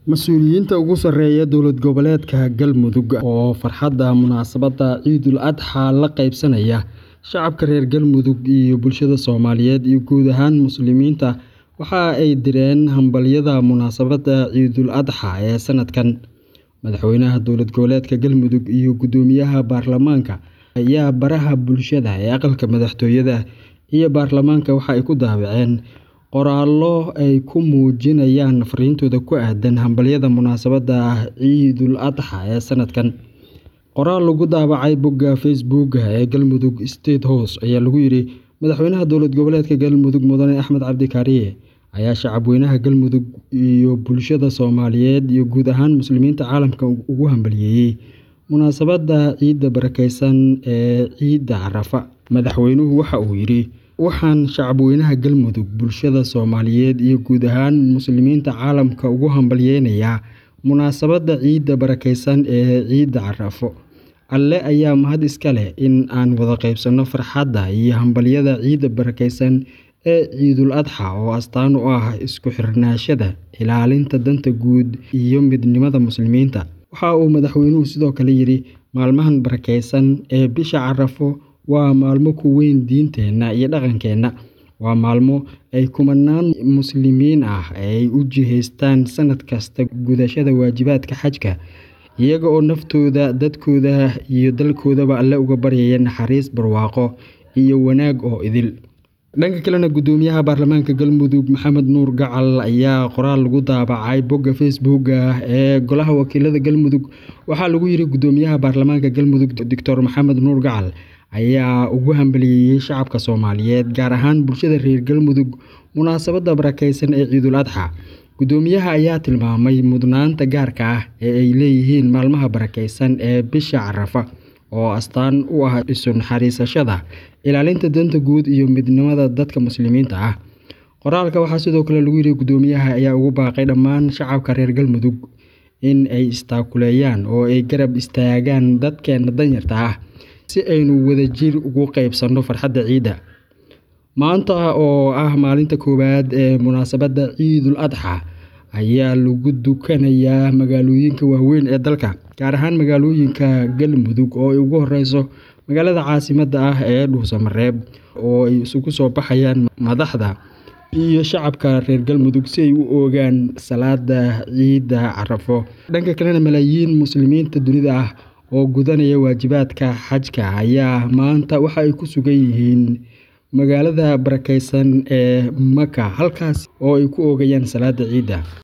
Mas'uuliyiinta ugu sarreeya dowlad goboleedka Galmudug oo farxadda munaasabadda Ciidul Adxaa la qaybsanaya shacabka reer Galmudug iyo bulshada Soomaaliyeed iyo guud ahaan Muslimiinta waxa ay direen hambalyada munaasabadda Ciidul Adxaa ee sanadkan. Madaxweynaha dowlad goboleedka Galmudug iyo guddoomiyaha baarlamaanka ayaa baraha bulshada ee aqalka madaxtooyada iyo baarlamaanka waxa ay ku daabaceen qoraallo ay ku muujinayaan fariintooda ku aaddan hambalyada munaasabadda Ciidul Adxaa ee sanadkan. Qoraal lagu daabacay bogga Facebook ee Galmudug State House ayaa lagu yiri Madaxweynaha dowlad goboleedka Galmudug Mudane Axmed Cabdi Kaariye ayaa shacabweynaha Galmudug iyo bulshada Soomaaliyeed iyo guud ahaan Muslimiinta caalamka ugu hambalyeeyay munaasabadda ciidda barakeysan ee Ciida Carafa. Madaxweynuhu waxa uu yiri Waxaan shacabweynaha Galmudug, bulshada Soomaaliyeed iyo guud ahaan Muslimiinta caalamka ugu hambalyeynayaa munaasabadda ciidda barakeysan ee Ciida Carafo. Alle ayaa mahad iska leh in aan wada qaybsanno farxadda iyo hambalyada ciidda barakeysan ee Ciidul Adxaa oo astaan u ah isku xirnaanshaha, ilaalinta danta guud iyo midnimada Muslimiinta. Waxa uu madaxweynuhu sidoo kale yiri Maalmahan barakeysan ee bisha Carafo waa maalmo ku weyn diinteena iyo dhaqankeena. Waa maalmo ay kumanaan Muslimiin ah ay u jihaystaan sanad kasta gudashada waajibaadka xajka, iyaga oo naftooda, dadkooda iyo dalkoodaba Alle uga baryaya naxariis, barwaaqo iyo wanaag oo idil. Dhanka kalena, guddoomiyaha baarlamaanka Galmudug Maxamed Nuur Gacal ayaa qoraal lagu daabacay bogga Facebook ee Golaha Wakiilada Galmudug waxaa lagu yiri Guddoomiyaha baarlamaanka Galmudug Dr. Maxamed Nuur Gacal ayaa ugu hambalyeeyay shacabka Soomaaliyeed, gaar ahaan bulshada reer Galmudug munaasabadda barakeysan ee Ciidul Adxaa. Guddoomiyaha ayaa tilmaamay mudnaanta gaarka ah ee ay leeyihiin maalmaha barakeysan ee bisha Carafa oo astaan u ah isu naxariisashada, ilaalinta danta guud iyo midnimada dadka Muslimiinta ah. Qoraalka waxaa sidoo kale lagu yiri Guddoomiyaha ayaa ugu baaqay dhammaan shacabka reer Galmudug in ay is-taakuleeyaan oo ay garab istaagaan dadkeena danyarta ah si aynu wadajir ugu qaybsanno farxadda ciidda. Maanta oo ah maalinta koowaad ee munaasabadda Ciidul Adxaa ayaa lagu dukanayaa magaalooyinka waaweyn ee dalka, gaar ahaan magaalooyinka Galmudug oo ay ugu horreyso magaalada caasimadda ah ee Dhuusamareeb oo ay isugu soo baxayaan madaxda iyo shacabka reer Galmudug si ay u oogaan salaadda Ciida Carafo. Dhanka kalena, malaayiin Muslimiinta dunida ah oo gudanaya waajibaadka xajka ayaa maanta waxa ay ku sugan yihiin magaalada barakeysan ee Maka, halkaas oo ay ku oogayaan salaadda ciida.